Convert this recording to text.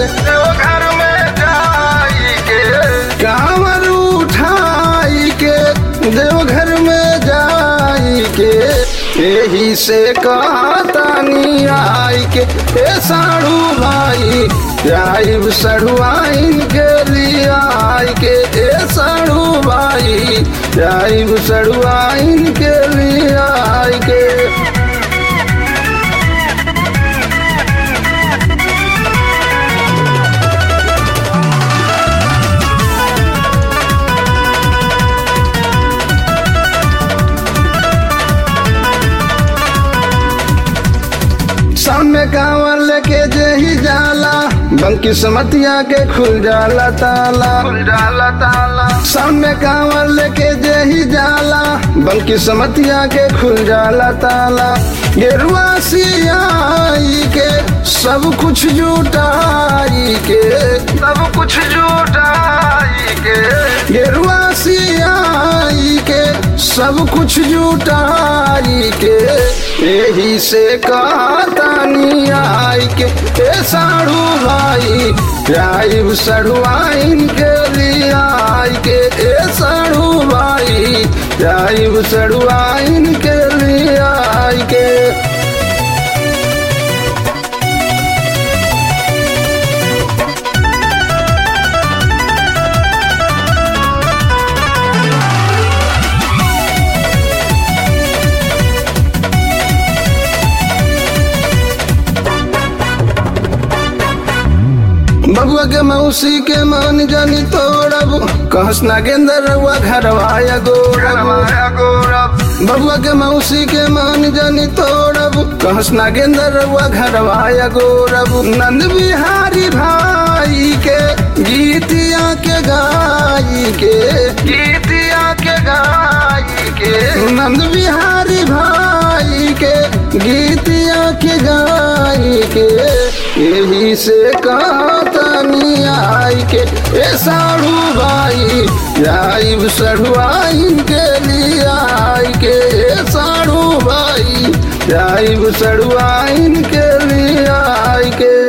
देवघर में जाई के कांवर उठाई के देवघर में जाई के यही से कहतानी आई के ए साड़ू भाई जाइब सड़ुआइन के लिए आई के ए साड़ू भाई जाइब सड़ुआइन के लिए आई के सामने कांवर लेके जही जाला बंकी समतिया के खुल जाला ताला खुल जाला ताला सामने कांवर लेके जही जाला बंकी समतिया के खुल जाला ताला गेरुआ सियाई के सब कुछ जुटाई के सब कुछ जुटाई के गेरुआ सियाई के सब कुछ जुटाई के यही से कहतानी आई के ए साड़ू भाई जाइब सड़ुआइन के लिए आई के ए साड़ू भाई जाइब सड़ुआइन के लिए आई के बबुआ के मौसी के मान जानी तोड़ब कहस नागेंद्र रउआ घरवाया गौरब बबुआ के मौसी के मान जानी तोड़ब कहस नागेंद्र रउआ घरवाया गौरब नंद बिहारी भाई के गीतिया के गाई के गीतिया के गाई के नंद बिहारी भाई के गीतिया के गाई के यही से कहतनी आई के ए साड़ू भाई जाइब सड़ुआइन के लिए आई के ए साड़ू भाई जाइब सड़ुआइन के लिए आई के